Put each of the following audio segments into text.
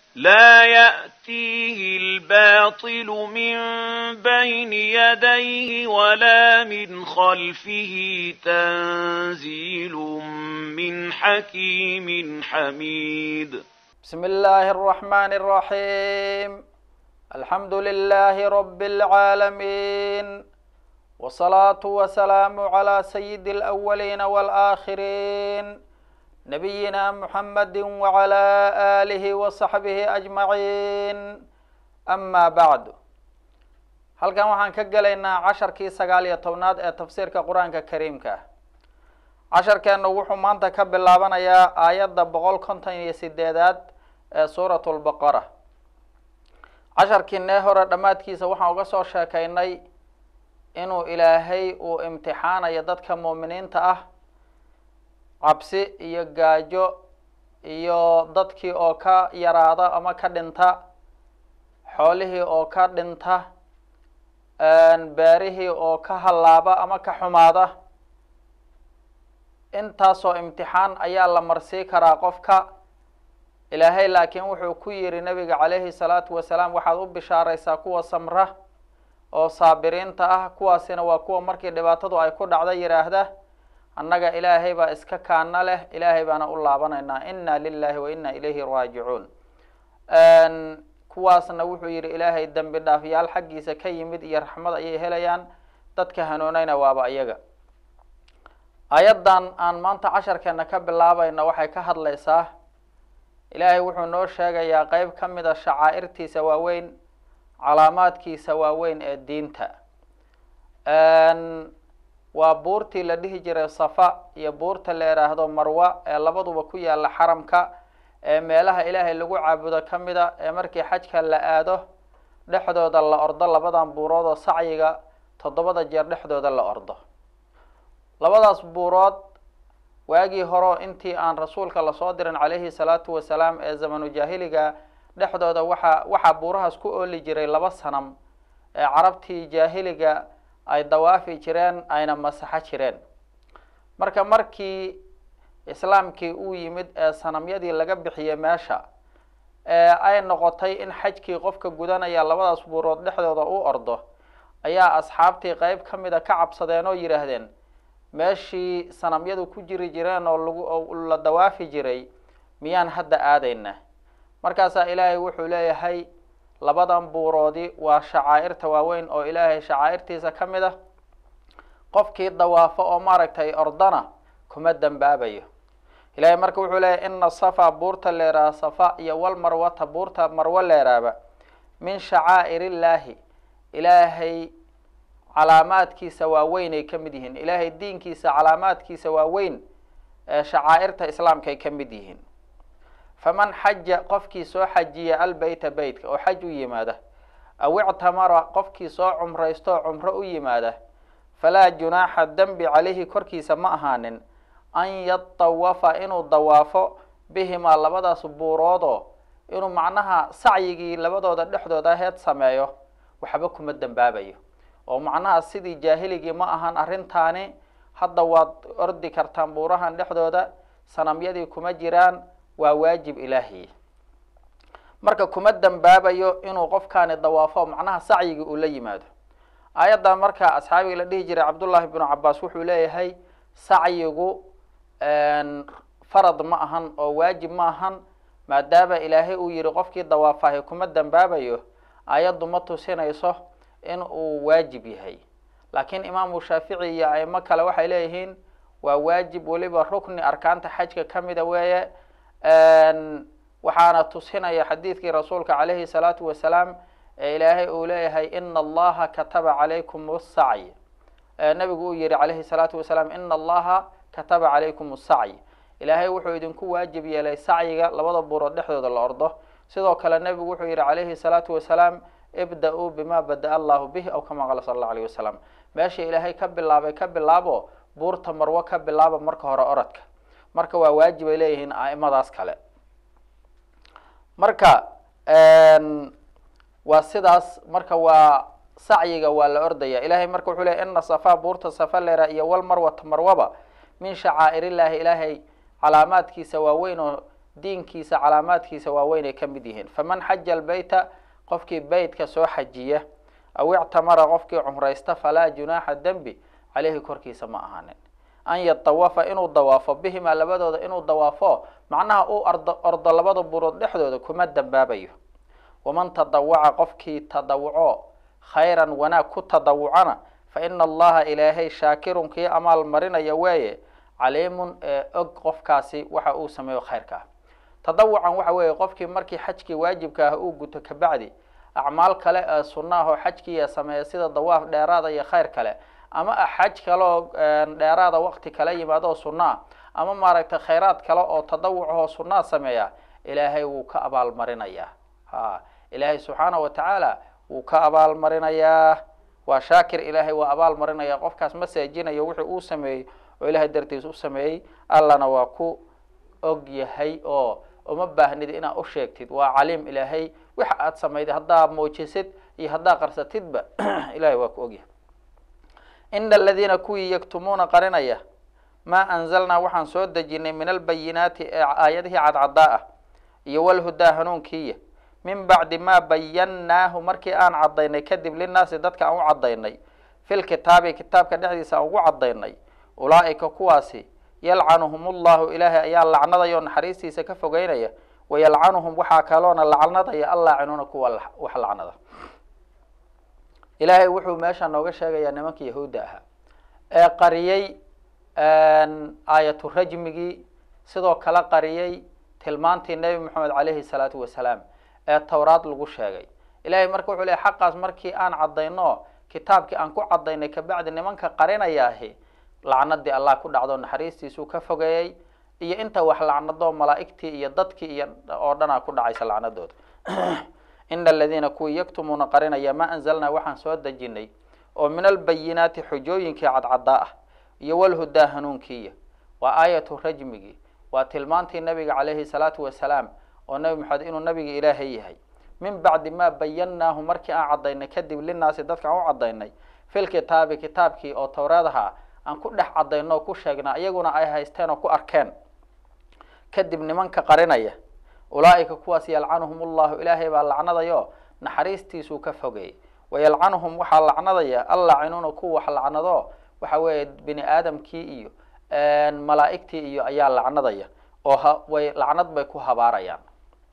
لا يأتيه الباطل من بين يديه ولا من خلفه تنزيل من حكيم حميد بسم الله الرحمن الرحيم الحمد لله رب العالمين والصلاة والسلام على سيد الأولين والآخرين نبينا محمد وعلى آله وصحبه أجمعين أما بعد halkan waxaan ka gelaynaa casharkii sagaal iyo tobnaad ee tafsiirka qur-aanka kariimka ah casharkeennu wuxuu maanta ka bilaabanayaa aayadda boqol konton iyo sideedaad ee suurat lbaqara casharkiinee hore dhammaadkiisa waxaan uga soo sheekaynay inuu ilaahay uu imtixaanayo dadka muuminiinta ah cabsi iyo gaajo iyo dadkii oo ka yaraada ama ka dhinta xoolihii oo ka dhinta beerihii oo ka hallaaba ama ka xumaada intaasoo imtixaan ayaa la marsii karaa qofka ilaahay laakiin wuxuu ku yidhi nabiga calayhi salaatu wasalaam waxaad u bishaaraysaa kuwa samra oo saabiriinta ah kuwaasina waa kuwa markii dhibaatadu ay ku dhacda yidhaahda annaga ilaahay baa iska kaana leh ilaahay baana u laabanaynaa inna lilahi wa inna ilayhi raajicuun kuwaasna wuxuu yidhi ilaahay dembi dhaafyaal xaggiisa ka yimid iyo raxmad ayay helayaan dadka hanuunayna waaba iyaga ayaddan aan maanta casharkeena ka bilaabayna waxay ka hadlaysaa ilaahay wuxuu noo sheegayaa qeyb ka mid a shacaa'irtiisa waaweyn calaamaadkiisa waaweyn ee diinta waa buurtii la dhihi jiray safa iyo buurta la idhaahdo marwa ee labaduba ku yaala xaramka ee meelaha ilaahay lagu caabudo ka mid a ee markii xajka la aado dhexdooda la ordo labadan buurood oo sacyiga toddobada jeer dhexdooda la ordo labadaas buurood waagii horeo intii aan rasuulka lasoo dirin calayhi salaatu wasalaam ee zamanu jaahiliga dhexdooda waxaa waxaa buurahaas ku ooli jiray laba sanam ee carabtii jaahiliga ay dawaafi jireen ayna masaxo jireen marka markii islaamkii uu yimid ee sanamyadii laga bixiyey meesha ee ay noqotay in xajkii qofka gudanaya labadaas buurood dhexdooda u ordo ayaa asxaabtii qeyb ka mida ka cabsadeen oo yidhaahdeen meeshii sanamyadu ku jiri jireen oo lagu la dawaafi jiray miyaan hadda aadayna markaasaa ilaahay wuxuu leeyahay labadan buuroodi waa shacaa'irta waaweyn oo ilaahay shacaa'irtiisa ka mid ah qofkii dawaafo oo maaragtay ordana kuma dembaabayo ilahay marka wuxuu leeyahy ina safa buurta leeraha safa iyo walmarwata buurta marwo leeraaba min shacaa'ir illaahi ilaahay calaamaadkiisa waaweyn ay ka mid yihiin ilaahay diinkiisa calaamaadkiisa waaweyn ee shacaa'irta islaamka ay ka mid yihiin faman xaja qofkii soo xajiya albeyta beytka oo xaj u yimaada aw ictamara qofkii soo cumraysto oo cumro u yimaada falaa junaaxa dembi calayhi korkiisa ma ahaanin an yatawafa inuu dawaafo bihimaa labadaas buuroodoo inuu macnaha sacyigii labadooda dhexdooda heed sameeyo waxba kuma dembaabayo oo macnaha sidii jaahiligii ma ahan arrintaani hadda waad ordi kartaan buurahan dhexdooda sanamyadii kuma jiraan waa waajib ilaahiy marka kuma dembaabayo inuu qofkaani dawaafo macnaha sacyigii uu la yimaado aayaddan marka asxaabiga la dhihi jiray cabdullaahi bnu cabaas wuxuu leeyahay sacyigu farad ma ahan oo waajib ma ahan maadaama ilaahay uu yihi qofkii dawaafahay kuma dembaabayo aayaddu ma tusinayso in uu waajib yahay laakiin imaamu shaafici iyo aimo kale waxay leeyihiin waa waajib weliba rukni arkaanta xajka ka mida weeye waxaana tusinaya xadiidkii rasuulka calayhi salaatu wasalaam ee ilaahay uu leeyahay ina allaha kataba calaykum sacy nabigu uu yihi calayhi salaatu wasalaam ina allaha kataba calaykum sacy ilaahay wuxuu idinku waajib yeelay sacyiga labada buurood dhexdooda la ordo sidoo kale nebigu wuxuu yihi calayhi salaatu wasalaam ibda-uu bima bada allahu bih aw kama qala sala allahu alayh wasalam meesha ilaahay ka bilaabay ka bilaabo buurta marwo ka bilaaba marka hore orodka marka waa waajib ay leeyihiin a'imadaas kale marka waa sidaas marka waa sacyiga waa la ordaya ilahay marka wuxuu leey ina safa buurta safa lera iyo walmarwata marwaba min shacaa'ir illaahi ilaahay calaamaadkiisa waaweyn oo diinkiisa calaamaadkiisa waaweyn ay ka mid yihiin faman xaja albeyta qofkii beytka soo xajiya aw ictamara qofkii cumraysta falaa junaaxa dembi caleyhi korkiisa ma ahaanin an yatawafa inuu dawaafo bihimaa labadooda inuu dawaafo macnaha uu ardo ordo labada burood dhexdooda kuma dambaabayo waman tadawaca qofkii tadawuco khayran wanaag ku tadawucana fa ina allaha ilaahay shaakirun kii amaal marinaya weeye caliimun ee og qofkaasi waxa uu sameeyo khayrka ah tadawucan waxa weeye qofkii markii xajkii waajibka ah uu guto kabacdi acmaal kale ee sunna ah oo xajkiiya sameeya sida dawaaf dheeraada iyo khayr kale ama xaj kale oo dheeraada waqti kala yimaado oo sunno ah ama maaragtay khayraad kale oo tadawucahoo sunnaa sameeya ilaahay wuu ka abaalmarinayaa ha ilaahay subxaana wa tacaala wuu ka abaalmarinayaa waa shaakir ilaahay waa abaal marinaya qofkaas ma seejinayo wixii uu sameeyey oo ilaahay dartiis u sameeyey allana waa ku og yahay oo uma baahnid inaad u sheegtid waa caliim ilaahay waxa aad samayday haddaa muujisid iyo haddaa qarsatidba ilahay waa ku ogyahay ina aladiina kuwii yaktumuuna qarinaya maa anzalnaa waxaan soo dejinay min albayinaati ee aayadihii cadcadaa ah iyo walhudaa hanuunkiiya min bacdi maa bayannaahu markii aan cadaynay kadib linaasi dadka aan u cadaynay fil kitaabi kitaabka dhexdiisa aan ugu cadaynay ulaa'ika kuwaasi yalcanuhum ullahu ilaahay ayaa lacnadaya oo naxariistiisa ka fogeynaya wayalcanuhum waxaa kaloona lacnadaya allaacinuuna kuwa wax lacnada ilaahay wuxuu meesha nooga sheegayaa nimanka yahuudda ahaa ee qariyey aayatu rajmigii sidoo kale qariyey tilmaantii nebi moxamed caleyhi salaatu wasalaam ee towraad lagu sheegay ilahay marka wuxuu leey xaqaas markii aan cadayno kitaabkii aan ku cadaynay kabacdi nimanka qarinayaahi lacnadii allah ku dhacdo naxariistiisuu ka fogeeyey iyo inta wax lacnado malaa'igtii iyo dadkii iyo oo dhanaa ku dhacaysa lacnadooda ina aladiina kuwii yaktumuuna qarinaya maa anzalnaa waxaan soo dejinay oo min albayinaati xujooyinkii cadcadaa ah iyo walhudaa hanuunkiiya waa aayatu rajmigii waa tilmaantii nabiga caleyhi salaatu wasalaam oo nebi maxamed inuu nabiga ilaahay yahay min bacdi maa bayannaahu markii aan cadaynay kadib linaasi dadka aan u cadaynay fil kitaabi kitaabkii oo towreedaha aan ku dhex cadayno oo ku sheegnaa iyaguna ay haysteen oo ku arkeen kadib nimanka qarinaya ulaa'ika kuwaas yalcanuhum ullahu ilaahay baa lacnadayo naxariistiisuu ka fogeeyey wayalcanuhum waxaa lacnadaya allacinuuna kuwa wax lacnado waxa weeye bini aadamkii iyo malaa'igtii iyo ayaa lacnadaya oo way lacnad bay ku habaarayaan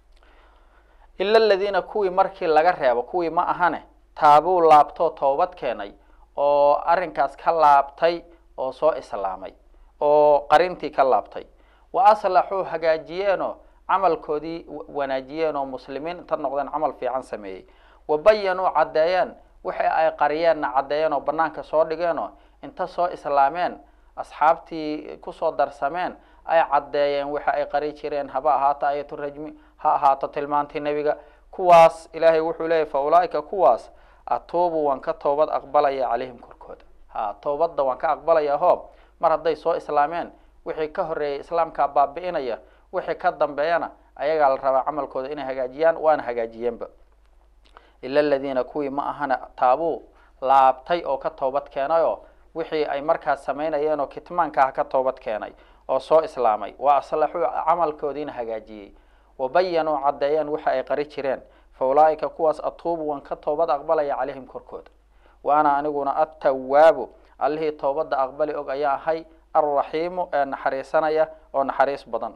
ila aladiina kuwii markii laga reebo kuwii ma ahane taabuu laabtoo toobad keenay oo arrinkaas ka laabtay oo soo islaamay oo qarintii ka laabtay wa aslaxuu hagaajiyeenoo camalkoodii wanaajiyeen oo muslimiin inta noqdeen camal fiican sameeyey wa bayanuu caddeeyeen wixii ay qariyeenna caddeeyeen oo banaanka soo dhigeenoo inta soo islaameen asxaabtii kusoo darsameen ay caddeeyeen waxa ay qari jireen haba ahaato ayatu rajmi ha ahaato tilmaantii nebiga kuwaas ilaahay wuxuu leeyahy fa ulaaika kuwaas atuubu waan ka toobad aqbalaya calayhim korkooda ha toobadda waan ka aqbalaya hoob mar hadday soo islaameen wixii ka horreeyay islaamkaa baabi'inaya wixii ka dambeeyana ayagaa la rabaa camalkooda inay hagaajiyaan waana hagaajiyeenba ila aladiina kuwii ma ahana taabuu laabtay oo ka toobad keenayoo wixii ay markaas samaynayeen oo kitmaankaah ka toobad keenay oo soo islaamay wa aslaxuu camalkoodiina hagaajiyey wabayanuu caddeeyeen waxa ay qari jireen fa ulaaika kuwaas atuubu waan ka toobad aqbalaya calayhim korkooda wa ana aniguna attawaabu allihii toobadda aqbali og ayaa ahay alraxiimu ee naxariisanaya oo naxariis badan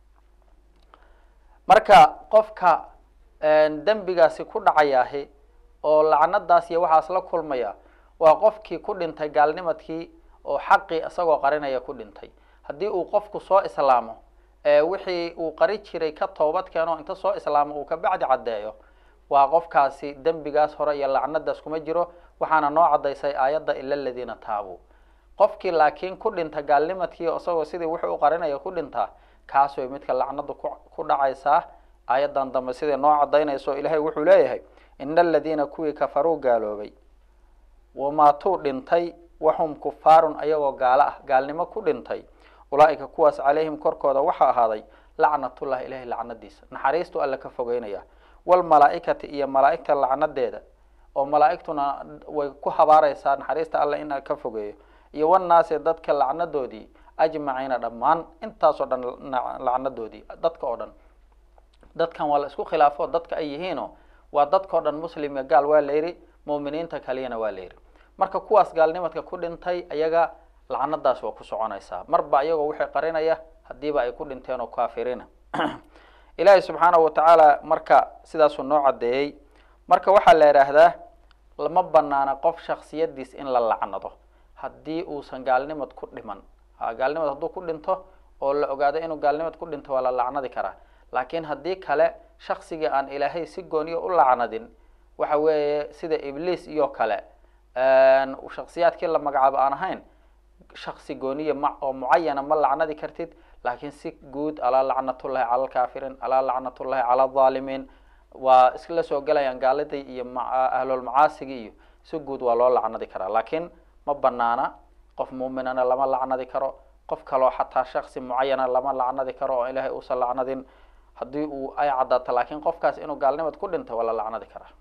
marka qofka dembigaasi ku dhacayaahi oo lacnadaas iyo waxaas la kulmaya waa qofkii ku dhintay gaalnimadkii oo xaqii isagoo qarinaya ku dhintay haddii uu qofku soo islaamo wixii uu qari jiray ka toobad keeno inta soo islaamo uu kabacdi caddeeyo waa qofkaasi dembigaas hore iyo lacnadaas kuma jiro waxaana noo caddaysay aayadda ila aladiina taabuu qofkii laakiin ku dhinta gaalnimadkii isagoo sidii wuxuu u qarinaya ku dhintaa kaas way midka lacnadu ku dhacaysaa aayaddan dambe siday noo caddaynayso ilaahay wuxuu leeyahay ina aladiina kuwii kafaruu gaaloobay wamaatuu dhintay waxum kufaarun ayagoo gaalo ah gaalnimo ku dhintay ulaaika kuwaas calayhim korkooda waxaa ahaaday lacnatullahi ilahay lacnadiisa naxariistu alle ka fogeynaya walmalaaikati iyo malaaigta lacnadeeda oo malaaigtuna way ku habaareysaa naxariista alle in ka fogeeyo iyo wannaasi dadka lacnadoodii ajmaciina dhammaan intaasoo dhan lacnadoodii dadka oo dhan dadkan waa la isku khilaafo dadka ay yihiino waa dadkao dhan muslimka gaal waa la yidhi mu'miniinta kaliyana waa la yidhi marka kuwaas gaalnimadka ku dhintay ayaga lacnadaas waa ku soconaysaa marba iyagoo wixii qarinaya hadiiba ay ku dhinteen oo kaafiriina ilaahay subxaanahu watacaala marka sidaasuu noo caddeeyey marka waxaa la idhaahdaa lama banaana qof shaksiyadiis in la lacnado haddii uusan gaalnimad ku dhiman gaalnimad hadduu ku dhinto oo la ogaado inuu gaalnimad ku dhinto waa la lacnadi karaa laakiin haddii kale shaksigii aan ilaahay si gooniyo u lacnadin waxa weeye sida ibliis iyo kale shaksiyaadkii la magacaabo aan ahayn shaksi gooniya ma oo mucayana ma lacnadi kartid laakiin si guud alaa lacnatullahi cala alkaafiriin alaa lacnatullahi cala aldaalimiin waa isla soo gelayaan gaaladii iyo ahlulmacaasigii iyo si guud waa loo lacnadi karaa laakiin ma banaana qof muuminana lama lacnadi karo qof kaloo xataa shaksi mucayana lama lacnadi karo oo ilaahay uusan lacnadin haddii uu ay caddaato laakiin qofkaas inuu gaalnimad ku dhinto waa la lacnadi karaa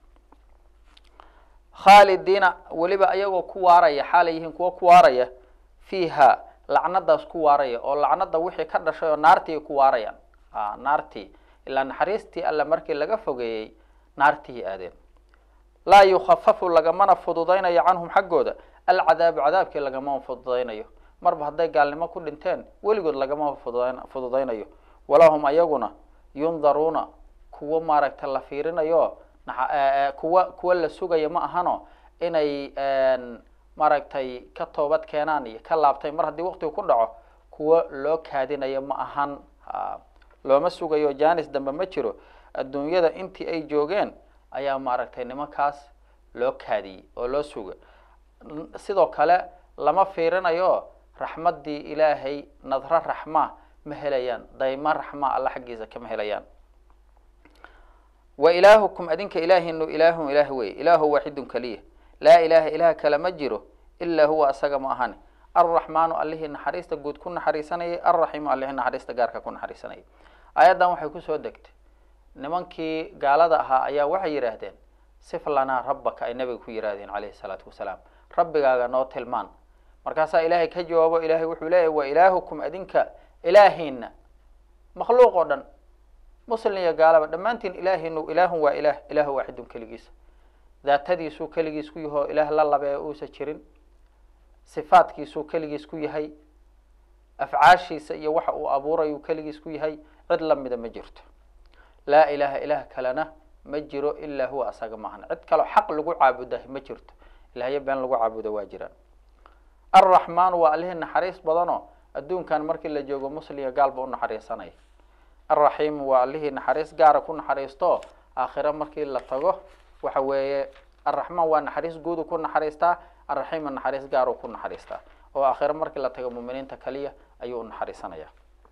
khaalidiina weliba ayagoo ku waaraya xaalay yihiin kuwo ku waaraya fiiha lacnadaas ku waaraya oo lacnada wixii ka dhashay oo naartii ay ku waarayaan naartii ilaa naxariistii alle markii laga fogeeyey naartihi aadeen laa yukhafafu lagamana fududaynayo canhum xaggooda alcadaabu cadaabkii lagama fududaynayo marba hadday gaalnimo ku dhinteen weligood lagama fududayn fududaynayo walahum ayaguna yundaruuna kuwo maaragta la fiirinayo kuwa kuwa la sugayo ma ahano inay maaragtay ka toobad keenaan iyo ka laabtay mar haddii waqtigu ku dhaco kuwo loo kaadinayo ma ahan looma sugayo janis dambe ma jiro adduunyada intii ay joogeen ayaa maaragtay nimankaas loo kaadiyey oo loo suga sidoo kale lama fiirinayo raxmaddii ilaahay nadro raxma ma helayaan dayma raxma alla xaggiisa kama helayaan wa ilaahukum adinka ilaahinu ilaahun ilaah wey ilaahu waaxidun keliya laa ilaaha ilaah kale ma jiro ilaa huwa asaga ma ahani alraxmaanu allihii naxariista guud ku naxariisanayay alraxiimu allihii naxariista gaarka ku naxariisanayay aayaddan waxay kusoo degtay nimankii gaalada ahaa ayaa waxay yidhaahdeen sif lanaa rabbaka ay nabiga ku yidhahdeen calayhi salaatu wasalaam rabbigaaga noo tilmaan markaasaa ilaahay ka jawaabo ilaahay wuxuu leeyahy wa ilaahukum adinka ilaahiina makhluuq oo dhan muslim iyo gaalaba dhammaantiin ilaahinu ilaahun waa ilaah ilaahu waaxidun keligiisa daatadiisuu keligiis ku yahoo ilaah la labe ee uusa jirin sifaadkiisuu keligiis ku yahay afcaashiisa iyo waxa uu abuurayuu keligiis ku yahay cid lamida ma jirto laa ilaaha ilaah kalena ma jiro ilaa huwa asaga maahan cid kaloo xaq lagu caabuda ma jirto ilahyo been lagu caabudo waa jiraan alraxmaanu waa allihii naxariis badanoo adduunkan markii la joogo muslimga gaalba u naxariisanaya alraxiimu waa allihii naxariis gaara ku naxariisto aakhiro markii la tago waxa weeye alraxmaan waa naxariis guudu ku naxariistaa alraxiima naxariis gaaru ku naxariistaa oo aakhiro markii la tago muminiinta kaliya ayuu u naxariisanaya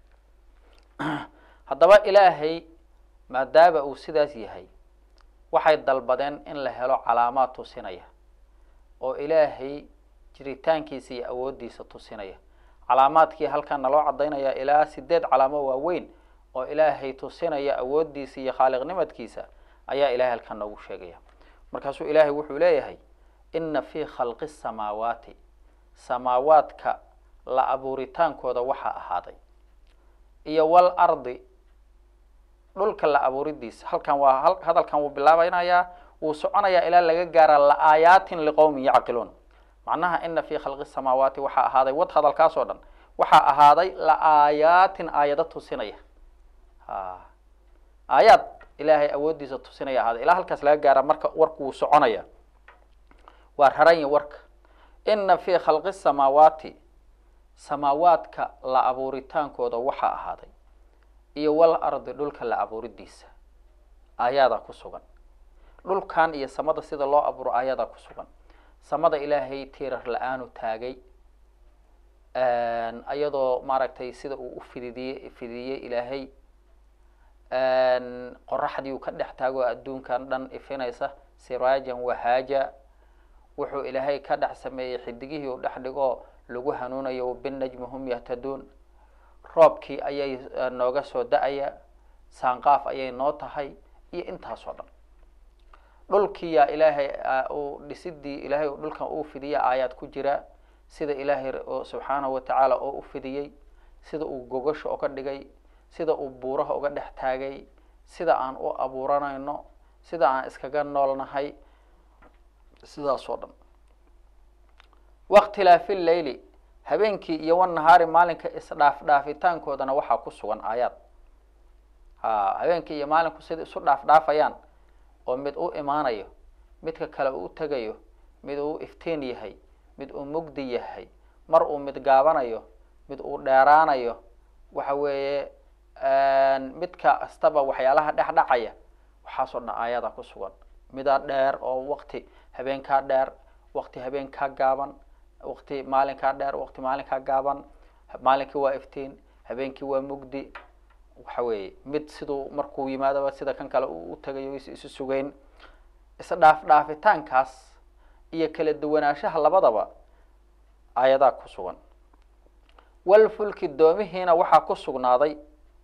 haddaba ilaahay maadaama uu sidaas yahay waxay dalbadeen in la helo calaamaad tusinaya oo ilaahay jiritaankiisa iyo awooddiisa tusinaya calaamaadkii halkan naloo caddaynaya ilaa sideed calaamo waaweyn oo ilaahay tusinaya awooddiisa iyo khaaliqnimadkiisa ayaa ilahay halkan noogu sheegaya markaasuu ilaahay wuxuu leeyahay ina fii khalqi samaawaati samaawaadka la abuuritaankooda waxaa ahaaday iyo wal ardi dhulka la abuuridiisa halkan waa hadalkan wuu bilaabaynayaa wuu soconayaa ilaa laga gaara la-aayaatin liqowmin yacqiluun macnaha ina fii khalqi samaawaati waxaa ahaaday wad hadalkaas oo dhan waxaa ahaaday la-aayaatin aayado tusinaya aayaad ilaahay awooddiisa tusinaya ahaaday ilaa halkaas laga gaara marka warku wuu soconaya waa raranyi warka ina fii khalqi samaawaati samaawaadka la abuuritaankooda waxaa ahaaday iyo wal ardi dhulka la abuuridiisa aayaadaa ku sugan dhulkan iyo samada sida loo abuuro aayadaa ku sugan samada ilaahay tiirar la-aanu taagay iyadoo maaragtay sida uu u fididiyey fidiyey ilaahay qoraxdii uu ka dhex taago adduunkan dhan ifinaysa siraajan wahaaja wuxuu ilaahay ka dhex sameeyey xidigihii uu dhex dhigoo lagu hanuunayo binajmi hum yahtaduun roobkii ayay nooga soo da-aya saanqaaf ayay noo tahay iyo intaasoo dhan dhulkiyaa ilaahay uu dhisidii ilaahay dhulkan uu fidiya aayaad ku jira sida ilaahay subxaanahu watacaala oo u fidiyey sida uu gogasha oga dhigay sida uu buuraha uga dhex taagay sida aan u abuuranayno sida aan iskaga noolnahay sidaas oo dhan wakhtilaafi leyli habeenkii iyo wanahaari maalinka isdhaaf dhaafitaankoodana waxaa ku sugan aayaad ha habeenkii iyo maalinku sida isu dhaaf dhaafayaan oo mid u imaanayo midka kale uu tegayo mid uu iftiin yahay mid uu mugdi yahay mar uu mid gaabanayo mid uu dheeraanayo waxa weeye midka kastaba waxyaalaha dhex dhacaya waxaasoo dhan aayada ku sugan midaa dheer oo wakti habeenkaa dheer wakti habeenkaa gaaban wakti maalinkaa dheer wakti maalinkaa gaaban maalinkii waa iftiin habeenkii waa mugdi waxa weeye mid siduu markuu yimaadaba sida kan kale uu u tagayo is isu sugeyn isdhaaf dhaafitaankaas iyo kala duwanaanshaha labadaba aayadaa ku sugan walfulki doomihiina waxaa ku sugnaaday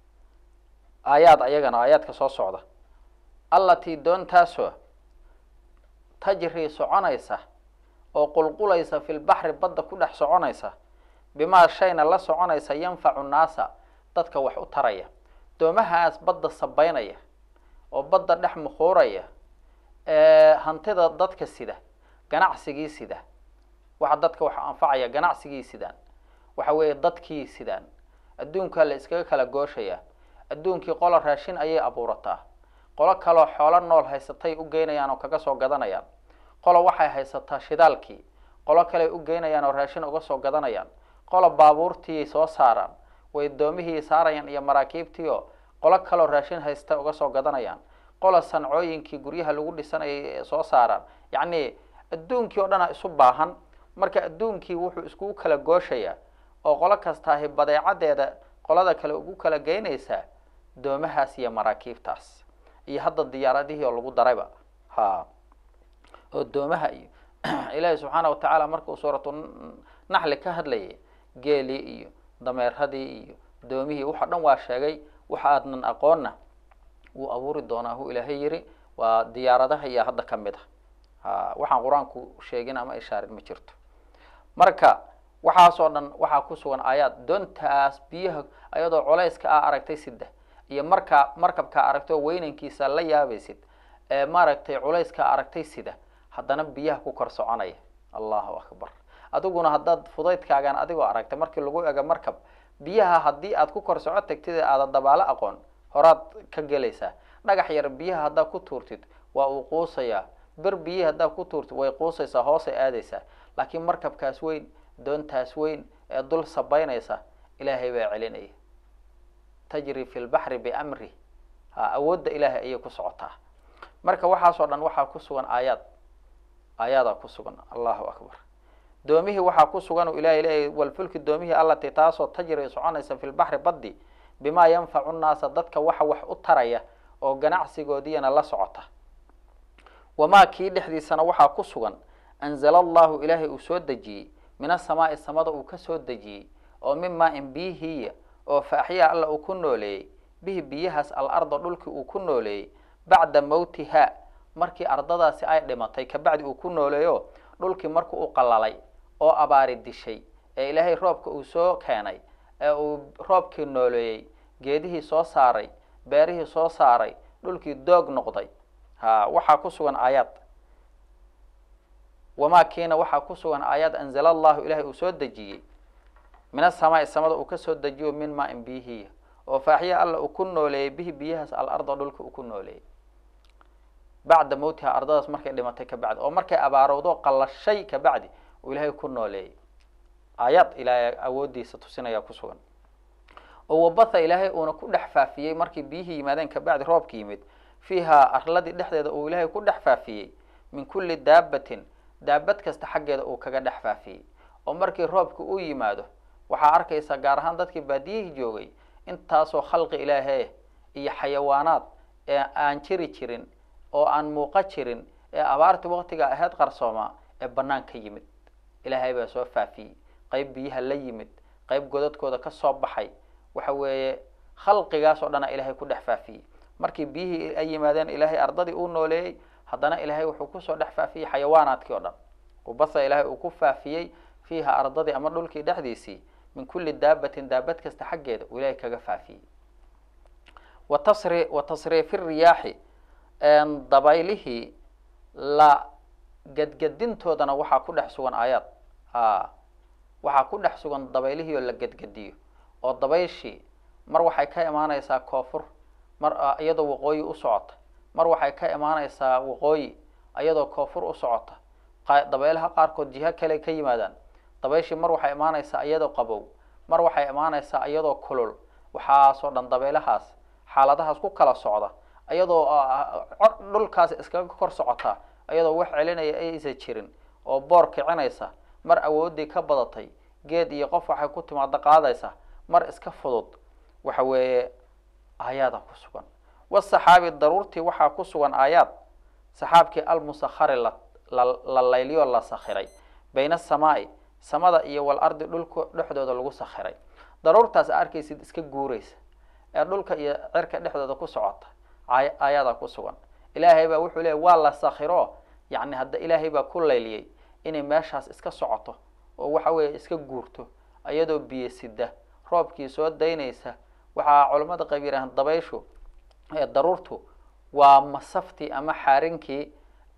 aayaad ayagana aayaadka soo socda allatii doontaasoo tajri soconaysa oo qulqulaysa fi lbaxri badda ku dhex soconaysa bimaa shayna la soconaysa yanfacu nnaasa dadka wax u taraya doomahaas badda sabeynaya oo badda dhex mukhuuraya hantida dadka sida ganacsigii sida waxa dadka wax anfacaya ganacsigii sidaan waxa weeye dadkii sidaan adduunkaa la iskaga kala gooshaya adduunkii qola raashin ayay abuurataa qolo kaloo xoolo nool haysatay u geynayaan oo kaga soo gadanayaan qolo waxay haysataa shidaalkii qolo kaley u geynayaan oo raashin uga soo gadanayaan qolo baabuurtiiyay soo saaraan way doomihii saarayaan iyo maraakiibtii oo qolo kaloo raashin haysta uga soo gadanayaan qolo sancooyinkii guryaha lagu dhisanayay soo saaraan yacni adduunkii oo dhana isu baahan marka adduunkii wuxuu iskugu kala gooshayaa oo qolo kastaahi badeecadeeda qolada kale ugu kala geynaysaa doomahaas iyo maraakiibtaas iyo hadda diyaaradihii oo lagu darayba ha oo doomaha iyo ilaahi subxaana watacaala markuu suuratu naxli ka hadlayay geelii iyo dameeradii iyo doomihii waxa dhan waa sheegay waxa aadnan aqoonna wuu abuuri doonaa hu ilaahay yiri waa diyaaradaha iyo hadda ka mid a ha waxaan qur-aanku sheegin ama ishaarin ma jirto marka waxaasoo dhan waxaa ku sugan aayaad doontaas biyaha ayadoo culayska a aragtay sida iyo markaa markabkaa aragtay oo weynankiisa la yaabaysid ee maaragtay culayska aragtay sida haddana biyaha ku kor soconaya allahu akbar adiguna haddaad fudaydkaagan adigoo aragtay markii lagu ego markab biyaha haddii aad ku kor soco tagtid ee aada dabaalo aqoon horaad ka gelaysaa dhagax yar biyaha haddaad ku tuurtid waa uu quusayaa ber biyihi haddaad ku tuurtid way quusaysaa hoosay aadaysaa laakiin markabkaas weyn doontaas weyn ee dul sabeynaysa ilaahay baa celinaya tajri fi lbaxri biamri ha awoodda ilaahay ayay ku socotaa marka waxaasoo dhan waxaa ku sugan aayaad aayaadaa ku sugan allahu akbar doomihii waxaa ku sugan uu ilahay leeyahy walfulki doomihii allatii taasoo tajri soconaysa fi lbaxri baddi bimaa yanfacu nnaasa dadka waxa wax u taraya oo ganacsigoodiyana la socota wamaa kii dhexdiisana waxaa ku sugan anzala allahu ilaahay uu soo dejiyey min asamaai samada uu ka soo dejiyey oo mimaa in biyihiiya oo faaxyaa alla uu ku nooleeyey bihi biyahaas al arda dhulkii uu ku nooleeyey bacda mawtiha markii ardadaasi ay dhimatay kabacdi uu ku nooleeyo dhulkii markii uu qalalay oo abaari dishay ee ilaahay roobka uu soo keenay ee uu roobkii nooleeyey geedihii soo saaray beerihii soo saaray dhulkii doog noqday ha waxaa ku sugan aayaad wamaa kiina waxaa ku sugan aayaad anzala allahu ilaahay uu soo dejiyey min asamaai samada uu kasoo dejiyo min maa in biyihiya oo faaxiya alla uu ku nooleeyey bihi biyahaas alarda dhulka uu ku nooleeyey bacda mawtiha ardadaas markay dhimatay kabacdi oo markay abaarowdo qallashay kabacdi uu ilaahay ku nooleeyey aayaad ilaahay awoodiisa tusinaya ku sugan oo wabatha ilaahay uuna ku dhex faafiyey markii biyihii yimaadeen kabacdi roobka yimid fiiha arladii dhexdeeda uu ilaahay ku dhex faafiyey min kulli daabatin daabad kasta xaggeeda uu kaga dhex faafiyey oo markii roobka uu yimaado waxaa arkaysaa gaar ahaan dadkii baadiyihii joogay intaasoo khalqi ilaahee iyo xayawaanaad ee aan jiri jirin oo aan muuqa jirin ee abaartii waqtiga ahayd qarsoomaa ee bannaan ka yimid ilaahay baa soo faafiyey qayb biyaha la yimid qayb godadkooda ka soo baxay waxa weeye khalqigaas oo dhana ilaahay ku dhex faafiyey markii biyihii ay yimaadeen ilaahay ardadii uu nooleeyey haddana ilaahay wuxuu kusoo dhex faafiyey xayawaanaadkii oo dhan ubasa ilaahay uu ku faafiyey fiiha ardadii ama dhulkii dhexdiisii min kulli daabatin daabad kasta xaggeeda uu ilaahay kaga faafiyey wa tasri wa tasriifi riyaaxi dabaylihii la gadgadintoodana waxaa ku dhex sugan aayaad a waxaa ku dhex sugan dabaylihii oo la gadgadiyo oo dabayshii mar waxay ka imaaneysaa koonfur mar iyadoo waqooyi u socota mar waxay ka imaaneysaa waqooyi iyadoo koonfur u socota dabaylaha qaarkood jiho kale ka yimaadaan dabayshii mar waxay imaaneysaa iyadoo qabow mar waxay imaaneysaa iyadoo kulul waxaasoo dhan dabaylahaas xaaladahaas ku kala socda iyadoo dhulkaas iskaga kor socota iyadoo wax celinaya aysan jirin oo boor kicinaysa mar awoodii ka badatay geed iyo qof waxay ku timaado qaadaysa mar iska fudud waxa weeye aayaada ku sugan wasaxaabi daruurtii waxaa ku sugan aayaad saxaabkii almusakhari la la layliyo la sakhiray bayna asamaai samada iyo wal ardi dhulka dhexdooda lagu sakhiray daruurtaas arkaysid iska guuraysa ee dhulka iyo cirka dhexdooda ku socota aayaada ku sugan ilaahay baa wuxuu leeyay waa la sakhiro yacni hadda ilaahay baa ku layliyey inay meeshaas iska socoto oo waxa weeye iska guurto iyadoo biyo sida roobkii soo daynaysa waxaa culamada qayb yidhahan dabayshu ee daruurtu waa masaftii ama xaarinkii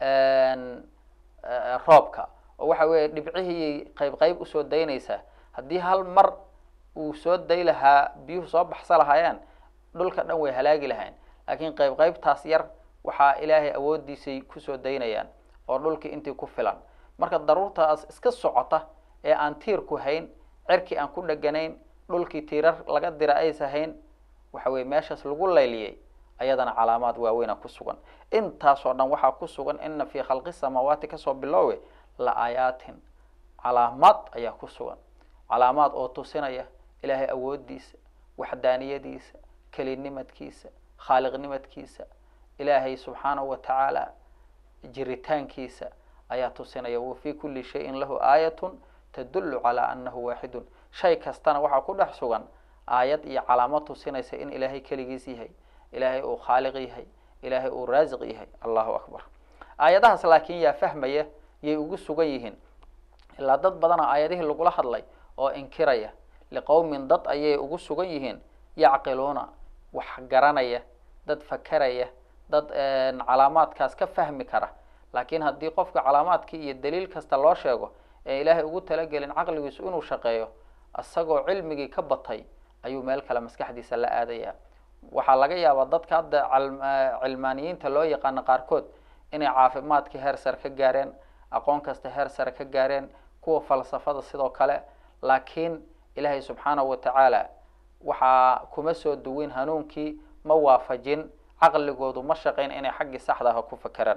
roobka oo waxa weeye dhibcihii qayb qayb usoo daynaysaa haddii hal mar uu soo day lahaa biyuhu soo baxsa lahaayeen dhulka dhan way halaagi lahayn laakiin qayb qaybtaas yar waxaa ilaahay awoodiisay kusoo daynayaan oo dhulkii intii ku filan marka daruurtaas iska socota ee aan tiirku hayn cirkii aan ku dheganayn dhulkii tiirar laga dira aysa hayn waxa weye meeshaas lagu layliyey ayadana calaamaad waaweyna ku sugan intaasoo dhan waxaa ku sugan ina fii khalqi samaawaati kasoo biloowe la aayaatin calaamaad ayaa ku sugan calaamaad oo tusinaya ilaahay awoodiisa waxdaaniyadiisa kelinimadkiisa khaaliqnimadkiisa ilaahay subxaanahu wa tacaala jiritaankiisa ayaa tusinaya wa fii kulli shayin lahu aayatun tadullu calaa annahu waaxidun shay kastana waxaa ku dhex sugan aayad iyo calaamad tusinaysa in ilaahay keligiis yahay ilaahay uu khaaliq yahay ilaahay uu raasiq yahay allahu akbar aayadahaas laakiin yaa fahmaya yay ugu sugan yihiin ilaa dad badana aayadihii lagula hadlay oo inkiraya liqowmin dad ayay ugu sugan yihiin yacqiluuna wax garanaya dad fakeraya dad calaamaadkaas ka fahmi kara laakiin haddii qofka calaamaadkii iyo daliil kasta loo sheego ee ilaahay ugu talagelin caqligiisu inuu shaqeeyo isagoo cilmigii ka batay ayuu meel kale maskaxdiisa la aadaya waxaa laga yaabaa dadka hadda cilmaaniyiinta loo yaqaano qaarkood inay caafimaadka heer sare ka gaareen aqoon kasta heer sare ka gaareen kuwa falsafada sidoo kale laakiin ilaahay subxaanahu wa tacaala waxaa kuma soo duwin hanuunkii ma waafajin caqligoodu ma shaqayn inay xaggii saxda ah ku fakeraan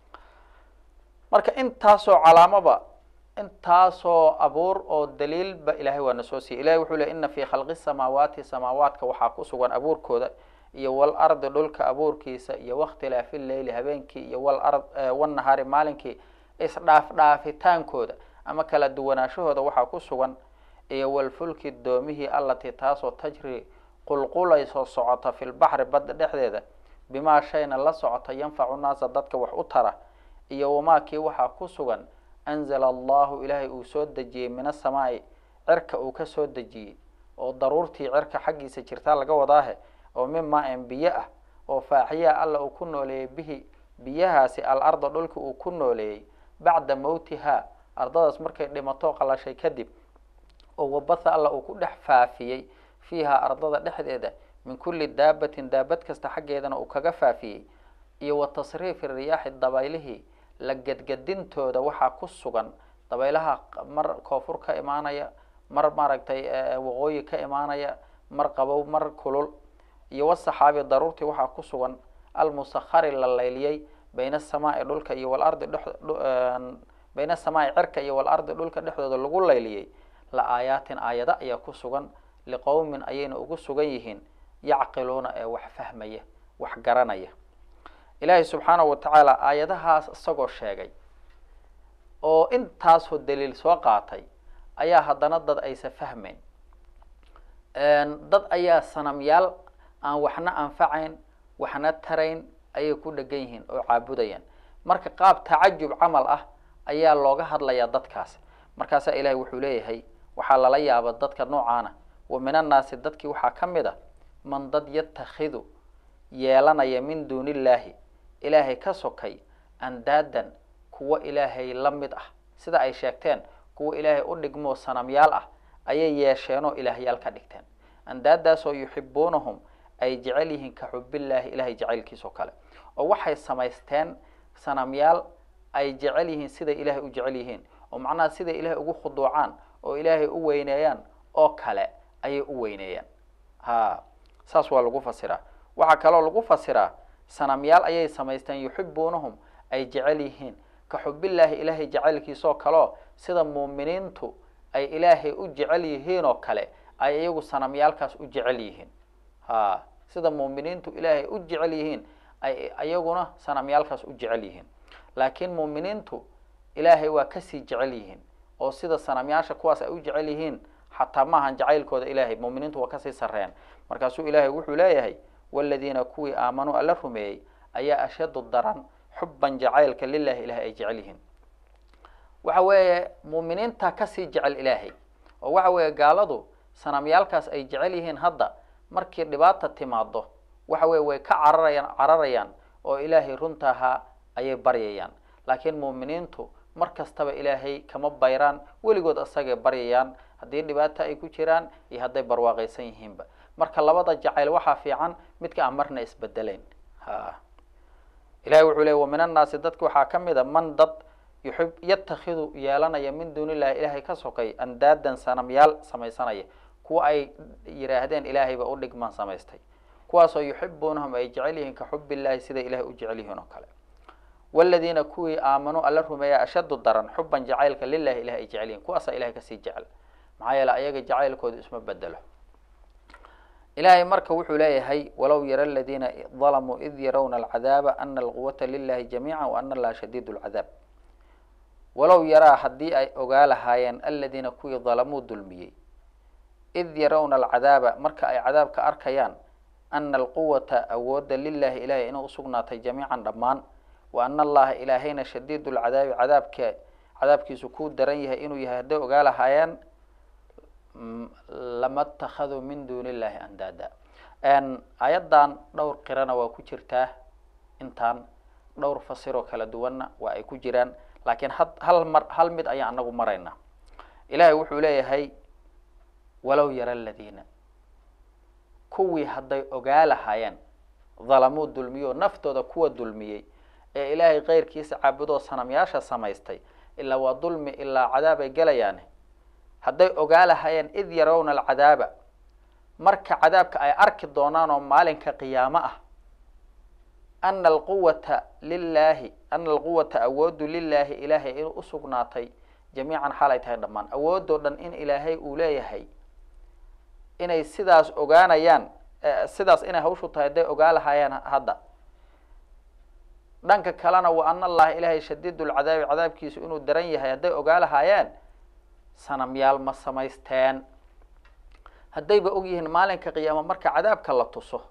marka intaasoo calaamoba intaasoo abuur oo daliilba ilahay waa na soo siiyey ilahay wuxuu ley ina fii khalqi samaawaati samaawaadka waxaa ku sugan abuurkooda iyo wal ardi dhulka abuurkiisa iyo wakhtilaafi leyli habeenkii iyo wal ard wanahaari maalinkii isdhaaf dhaafitaankooda ama kala duwanaashahooda waxaa ku sugan iyo walfulki doomihii allatii taasoo tajri qulqulaysoo socota fi lbaxri badda dhexdeeda bimaa shayna la socota yanfacu naasa dadka wax u tara iyo wamaakii waxaa ku sugan anzala allahu ilaahay uu soo dejiyey min asamaai cirka uu ka soo dejiyey oo daruurtii cirka xaggiisa jirtaa laga wadaahe oo mimaa en biyo ah oo faaxiyaa alla uu ku nooleeyey bihi biyahaasi al arda dhulka uu ku nooleeyey bacda mawtihaa ardadaas markay dhimato qalashay kadib oo wabatha alla uu ku dhex faafiyey fiiha ardada dhexdeeda min kulli daabatin daabad kasta xaggeedana uu kaga faafiyey iyo wa tasriifi riyaaxi dabaylihii la gadgadintooda waxaa ku sugan dabaylaha mar koonfur ka imaanaya mar maaragtay waqooyi ka imaanaya mar qabow mar kulul iyo wasaxaabi daruurtii waxaa ku sugan almusakhari la layliyey bayna asamaai dhulka iyo walardi dhex bayna asamaai cirka iyo walardi dhulka dhexdooda lagu layliyey la aayaatin aayado ayaa ku sugan liqowmin ayayna ugu sugan yihiin yacqiluuna ee wax fahmaya wax garanaya ilaahay subxaanahu wa tacaala aayadahaas isagoo sheegay oo intaasoo daliil soo qaatay ayaa haddana dad aysa fahmayn dad ayaa sanamyaal aan waxna anfacayn waxna tarayn ayay ku dhegan yihiin oo caabudayaan marka qaab tacajub camal ah ayaa looga hadlayaa dadkaas markaasaa ilahay wuxuu leeyahay waxaa lala yaaba dadka noocaana wa min annaasi dadkii waxaa ka mid a man dad yatakhidu yeelanaya min duuni illaahi ilaahay ka sokay andaadan kuwa ilaahay la mid ah sida ay sheegteen kuwa ilaahay u dhigmoo sanamyaal ah ayay yeesheenoo ilaahyaal ka dhigteen andaadaasoo yuxibuunahum ay jecel yihiin ka xubillaahi ilahay jacaylkiisoo kale oo waxay samaysteen sanamyaal ay jecel yihiin siday ilaahay u jecel yihiin oo macnaha siday ilaahay ugu khuduucaan oo ilaahay u weyneeyaan oo kale ayay u weyneeyaan ha saas waa lagu fasiraa waxaa kaloo lagu fasiraa sanamyaal ayay samaysteen yuxibuunahum ay jecel yihiin ka xubillaahi ilaahay jacaylkiisoo kaleo sida muuminiintu ay ilaahay u jecel yihiin oo kale ay iyagu sanamyaalkaas u jecel yihiin ha sida muuminiintu ilaahay u jecel yihiin ay iyaguna sanamyaalkaas u jecel yihiin laakiin muuminiintu ilaahay waa kasii jecel yihiin oo sida sanamyaasha kuwaas ay u jecel yihiin xataa maahan jacaylkooda ilaahay muuminiintu waa kasii sareen markaasuu ilaahay wuxuu leeyahay waladiina kuwii aamanuu alla rumeeyey ayaa ashadu daran xuban jacaylka lilahi ilahay ay jecel yihiin waxa weeye muuminiinta kasii jecel ilaahay oo waxa weeye gaaladu sanamyaalkaas ay jecel yihiin hadda markii dhibaata timaado waxa weye way ka cararayaan cararayaan oo ilaahay runta ahaa ayay baryayaan laakiin muuminiintu mar kastaba ilaahay kama bayraan weligood isagay baryayaan haddii dhibaata ay ku jiraan iyo hadday barwaaqaysan yihiinba marka labada jacayl waxaa fiican midka aan marna isbedeleyn ha ilahay wuxuu leey wa min annaasi dadka waxaa ka mid a man dad yuxib yatakhidu yeelanaya min duuni illahi ilaahay ka sokay andaadan sanamyaal samaysanaya kuwa ay yidhaahdeen ilaahayba u dhigmaan samaystay kuwaasoo yuxibuunahum ay jecel yihiin ka xub illahi siday ilahay u jecel yihiin oo kale waladiina kuwii aamanuu alla rumeeya ashaddu daran xuban jacaylka lilahi ilahay ay jecel yihin kuwaasaa ilahay kasii jecel maxaa yeele ayaga jacaylkooda isma bedelo ilahay marka wuxuu leeyahay walow yara aladiina dalamuu id yarawna alcadaaba ana alquwata lilahi jamiica wa ana allaha shadiid lcadaab walow yaraa haddii ay ogaa lahaayeen aladiina kuwii dalamuu dulmiyey id yarawna alcadaaba marka ay cadaabka arkayaan ana alquwata awoodda lilahi ilahay inay usugnaatay jamiican dhammaan wa ana allaha ilaahayna shadiid lcadaabi cadaabka cadaabkiisu kuu daran yahay inuu yahay hadday ogaa lahaayeen lama اtakaduu min duni illahi andaada aayaddan dhowr qirana waa ku jirtaa intaan dhowr fasiroo kala duwanna waa ay ku jiraan laakiin had hal mar hal mid ayaan anagu maraynaa ilahay wuxuu leeyahay walow yara aladiina kuwii hadday ogaa lahaayeen dalamuu dulmiyo naftooda kuwa dulmiyey ee ilaahay keyrkiisa caabudoo sanamyaasha samaystay ilaa waa dulmi ilaa cadaab ay gelayaane hadday ogaa lahaayeen id yarawna alcadaaba marka cadaabka ay arki doonaan oo maalinka qiyaamo ah ana alquwata lilahi ana alquwata awoodu lilaahi ilaahay inuu usugnaatay jamiican xaal ay tahay dhammaan awoodoo dhan in ilaahay uu leeyahay inay sidaas ogaanayaan sidaas inay hawshu tahay hadday ogaa lahaayeen hadda dhanka kalena wa ana allaha ilaahay shadiid lcadaabi cadaabkiisu inuu daran yahay hadday ogaa lahaayeen sanamyaal ma samaysteen haddayba og yihiin maalinka qiyaamo marka cadaabka la tuso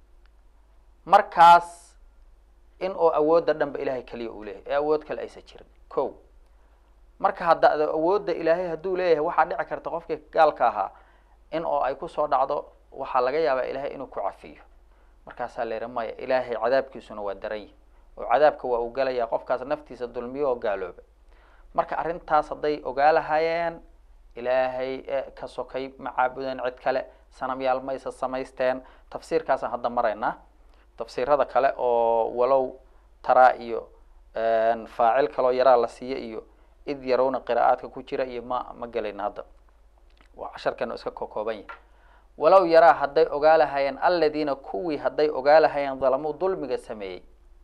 markaas in oo awoodda dhanba ilahay keliya uu leeyahay ee awood kale aysan jirin ko marka hadda awoodda ilaahay hadduu leeyahay waxaa dhici karta qofkii gaalka ahaa in oo ay kusoo dhacdo waxaa laga yaabaa ilaahay inuu ku cafiyo markaasaa la yihi maya ilaahay cadaabkiisuna waa daran yihi oo cadaabka waa uu gelayaa qofkaas naftiisa dulmiyo oo gaalooba marka arrintaas hadday ogaa lahaayeen ilaahay ka sokay ma caabudeen cid kale sanamyaal maysa samaysteen tafsiirkaasaan hadda maraynaa tafsiirada kale oo walow taraa iyo faacil kaloo yaraa la siiyo iyo id yarowna qiraa'aadka ku jira iyo ma ma gelayna hadda waa casharkanu iska kokooban yahay walow yaraa hadday ogaa lahaayeen aladiina kuwii hadday ogaa lahaayeen dalamuu dulmiga sameeyey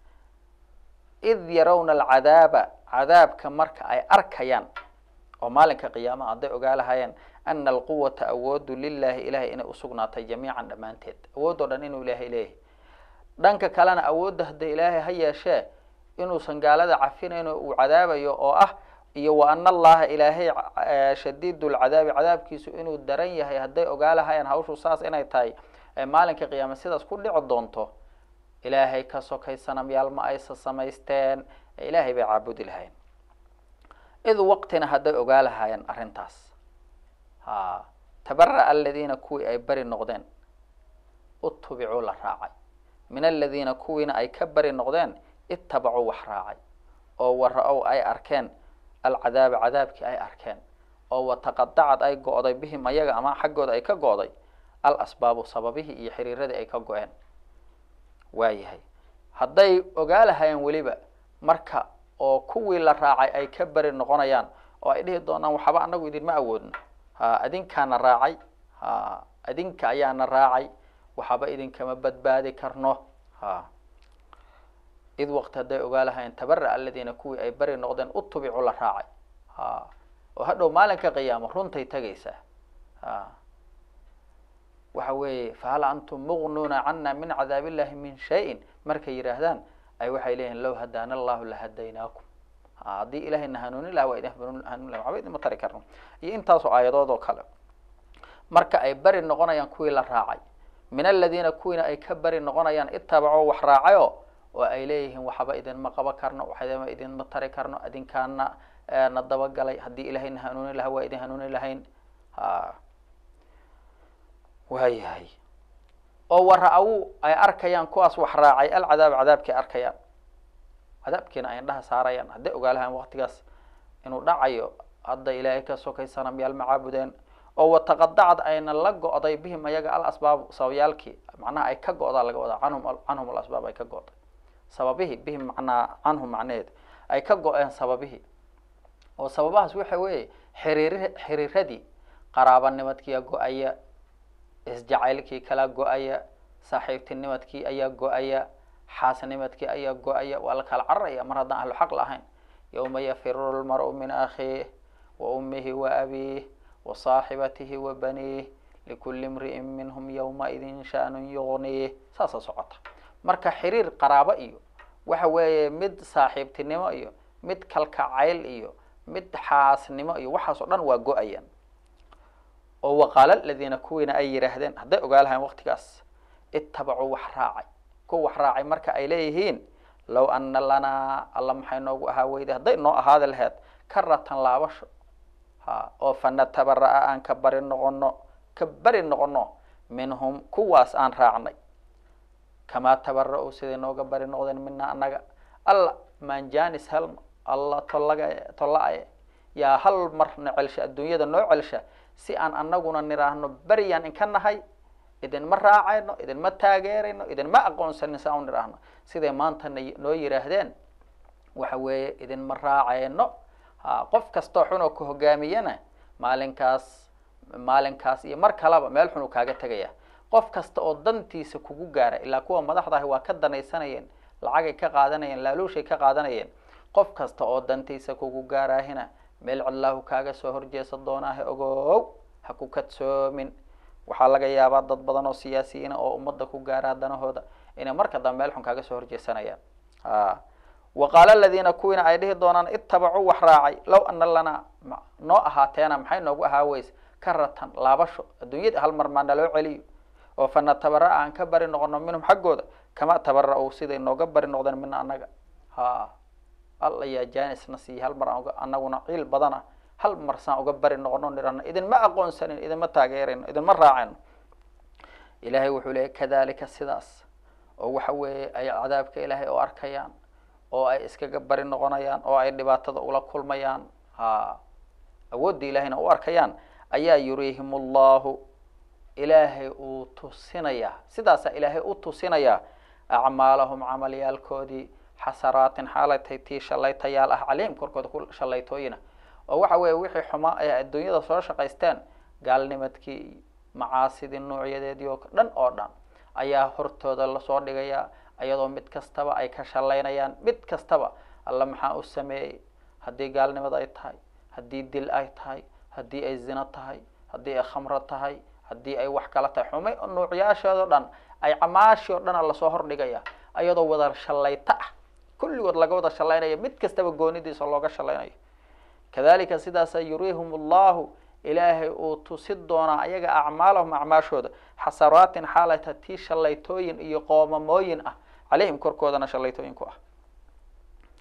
id yarawna alcadaaba cadaabka marka ay arkayaan oo maalinka qiyaamaha hadday ogaa lahaayeen ana alquwata awoodu lilahi ilahay inay usugnaatay jamiican dhammaanteed awood oo dhan inuu ilaahay leeyahay dhanka kalena awoodda hadda ilaahay ha yeeshee inuusan gaalada cafinayno uu cadaabayo oo ah iyo wa ana allaha ilaahay shadiid lcadaabi cadaabkiisu inuu daran yahay hadday ogaa lahaayeen hawshu saas inay tahay maalinka qiyaama sidaas ku dhici doonto ilaahay ka sokay sanamyaal ma aysa samaysteen ilaahay bay caabudi lahayn id waqtina hadday ogaa lahaayeen arrintaas ha tabara'a aladiina kuwii ay beri noqdeen utubicuu la raacay min aladiina kuwiina ay ka beri noqdeen ittabacuu wax raacay oo wara-ow ay arkeen alcadaaba cadaabkii ay arkeen oo wataqadacad ay go-day bihim ayaga ama xaggooda ay ka go-day al asbaabu sababihii iyo xiriiradii ay ka go-een waayahay hadday ogaa lahaayeen weliba marka oo kuwii la raacay ay ka beri noqonayaan oo ay dhihi doonaan waxba anagu idinma awoodno ha adinkaana raacay ha adinka ayaana raacay waxba idinkama badbaadi karno ha id waqti hadday ogaa lahaayeen tabara aladiina kuwii ay beri noqdeen utubicu la raacay ha oo hadhow maalinka qiyaamo runtay tegaysaa ha waxa weeye fahal antum muqnuuna cana min cadaab illahi min shayin markay yidhaahdaan ay waxay leeyihin low hadaana allahu lahadaynaakum haddii ilahayna hanuunin laha waa idin hanuunin laha waxba idinma tari karno iyo intaasoo aayadood oo kale marka ay beri noqonayaan kuwii la raacay min aladiina kuwiina ay ka beri noqonayaan itabacoo wax raacayo oo ay leeyihiin waxba idinma qaban karno waxba idinma tari karno idinkaana na dabagalay haddii ilahayna hanuunin laha waa idin hanuunin lahayn ha waayahay oo wara-awu ay arkayaan kuwaas wax raacay alcadaab cadaabkii arkayaan cadaabkiina ay indhaha saarayaan hadday ogaalahaan waktigaas inuu dhacayo hadda ilaahay ka sokaysana miyaal macaabudeen oo wataqadacad ayna la go-day bihim ayaga al asbaabu sababyaalkii macnaha ay ka go-daa laga wadaa canhum canhum alasbaab ay ka go-day sababihii bihim macnaa canhum macnaheed ay ka go-een sababihii oo sababahaas waxa weeye xiriir xiriiradii qaraabanimadkiiya go-aya isjacaylkii kala go-aya saaxiibtinimadkii ayaa go-aya xaasnimadkii ayaa go-aya waa la kala cararaya mar haddaan ahlu xaq lahayn yawma yafiru lmaru min akhiih wa ummihi wa abiih wa saaxibatihi wa baniih likuli imri'in minhum yawmaidin sha'nun yugniih saasa socota marka xiriir qaraabo iyo waxa weeye mid saaxiibtinimo iyo mid kalkacayl iyo mid xaasnimo iyo waxaas oo dhan waa go-ayaan oo waqaala aladiina kuwiina ay yidhaahdeen hadday ogaa lahayn waktigaas ittabacuu wax raacay kuwa wax raacay marka ay leeyihiin low ana lanaa alla maxay noogu ahaa weyday hadday noo ahaadi laheyd karatan laabasho ha oo fanatabara-a aan ka bari noqono ka bari noqono minhum kuwaas aan raacnay kamaa tabara-u siday nooga bari noqdeen mina annaga alla manjanis helma alla tollaga tolla-aye yaa hal marna celsha adduunyada noo celsha si aan anaguna niraahno beryaan inka nahay idinma raacayno idinma taageerayno idinma aqoonsanin saa u niraahno siday maanta noo yidhaahdeen waxa weeye idinma raacayno ha qof kastoo xunoo ku hogaamiyana maalinkaas maalinkaas iyo mar kaleba meel xun uu kaaga tegaya qof kasta oo dantiisa kugu gaara ilaa kuwa madaxda ahi waa ka danaysanayeen lacagay ka qaadanayeen laaluushay ka qaadanayeen qof kasta oo dantiisa kugu gaaraahina meel cidlaahu kaaga soo horjeesa doonaahe ogow ha ku kadsoomin waxaa laga yaabaa dad badan oo siyaasiyiina oo ummadda ku gaaraa danahooda inay marka dambe meel xun kaaga soo horjeesanayaan a wa qaala aladiina kuwiina ay dhihi doonaan ittabacuu wax raacay low ana lanaa noo ahaateena maxay noogu ahaa weyse karatan laabasho adduunyada hal mar maa naloo celiyo oo fanatabara aan ka bari noqono minhum xaggooda kama tabara-u siday nooga bari noqdeen mina annaga ha alla yaa janisna siiya hal mar aan anaguna ciil badana hal mar saan uga bari noqono nirahno idinma aqoonsanin idinma taageerayno idinma raacayno ilaahay wuxuu leeyay kadalika sidaas oo waxa weeye ay cadaabka ilaahay oo arkayaan oo ay iskaga bari noqonayaan oo ay dhibaatada ula kulmayaan ha awoodda ilaahayna u arkayaan ayaa yuriihim allahu ilaahay uu tusinayaa sidaasaa ilaahay u tusinayaa acmaalahum camalyaalkoodii xasaraatin xaalay tahay tii shallaytayaal ah calayhim korkooda ku shallaytooyina oo waxa weeye wixii xumaa ay adduunyada soo shaqaysteen gaalnimadkii iyo macaasidii noocyadeedii oo dhan oo dhan ayaa hortooda lasoo dhigayaa iyadoo mid kastaba ay ka shallaynayaan mid kastaba alla maxaa u sameeyey haddii gaalnimad ay tahay haddii dil ay tahay haddii ay zino tahay haddii ay khamro tahay haddii ay wax kala tahay xumay nuucyaasheedoo dhan ay camaashii oo dhana lasoo hordhigaya iyadoo wada shallayto ah kulligood laga wada shallaynaya mid kastaba goonidiisa looga shallaynayo kadalika sidaasa yuriihum allahu ilaahay uu tusi doonaa ayaga acmaalahum acmaashooda xasaraatin xaalata tii shallaytooyin iyo qoomamooyin ah calayhim korkoodana shallaytooyin ku ah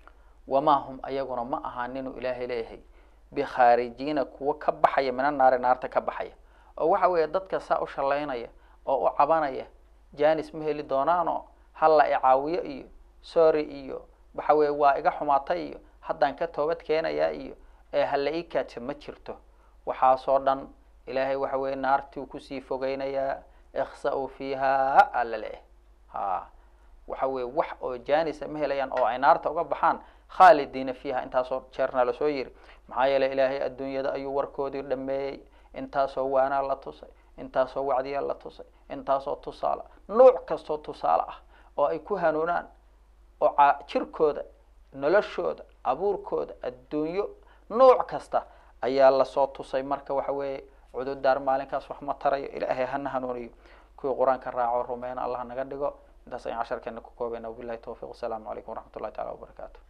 wamaa hum ayaguna ma ahaan inuu ilaahay leeyahay bikhaarijiina kuwo ka baxaya mina naari naarta ka baxaya oo waxa weeye dadka saa u shalaynaya oo u cabanaya janis ma heli doonaanoo halla icaawiyo iyo sorry iyo waxa weeye waa iga xumaatay iyo haddaan ka toobad keenayaa iyo ee hala ii kaaja ma jirto waxaasoo dhan ilaahay waxa weeye naartii kusii fogeynayaa ikhsa-u fiiha alla leeyahay ha waxa weeye wax oo janisa ma helayaan oo ay naarta uga baxaan khaalidiina fiiha intaasoo jeerna lasoo yiri maxaa yeelay ilaahay adduunyada ayuu warkoodii dhameeyey intaasoo waanaa la tusay intaasoo wacdiya la tusay intaasoo tusaale nuuc kastoo tusaale ah oo ay ku hanuunaan oo ca jirkooda noloshooda abuurkooda adduunyo nuuc kasta ayaa lasoo tusay marka waxa weeye cududaar maalinkaas wax ma tarayo ilaahay hana hanuuniyo kuwii qur-aanka raaco rumeyna allah naga dhigo intaas ayaan casharkeena ku koobayna wabilahi tawfiq wasalaamu calaykum waraxmat ullahi tacala wabarakaatu